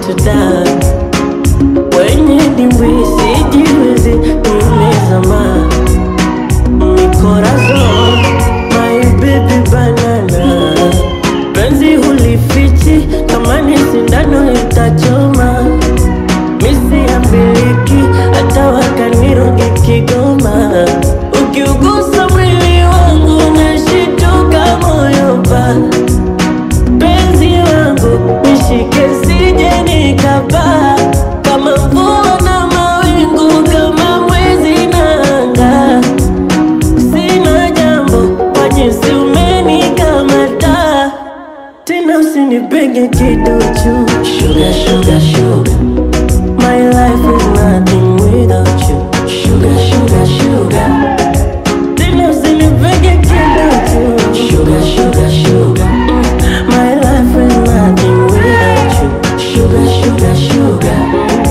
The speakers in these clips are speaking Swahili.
tuda kwenye dimbwi sijiwezi nimezama mikorazon my baby banana penzi hulifichi kama ni sindano itachoma misi ya miliki hata wakaniroge Kigoma ukiugusa mwili wangu nashituka moyo pa penzi wangu nishike sije nikapaa kama mvua na mawingu kama mwezi na anga sina jambo kwa jinsi umenikamata tena usinipige kiduchu sugar, sugar, sugar. My life is nothing without you sugar, sugar, sugar. Tena usinipige kiduchu sugar, sugar, sugar. My life is nothing without you sugar, sugar, sugar.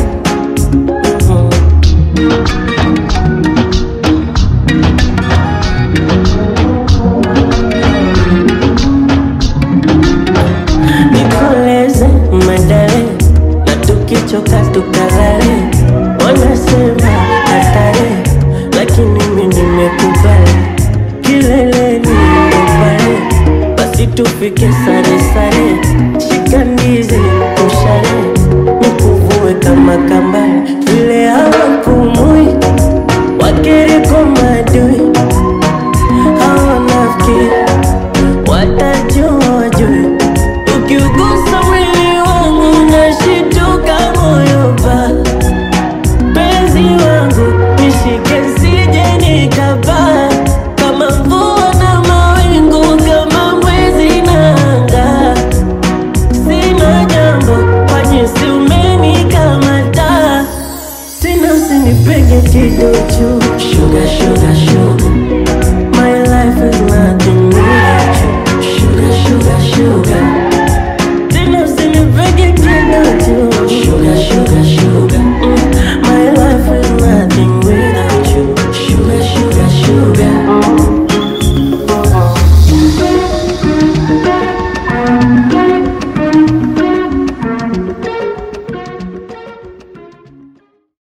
Mhm. nikoleze madare na tukichoka tukalale wanasema hatari lakini mi nimekubali kileleni ndo pale basi tufike sana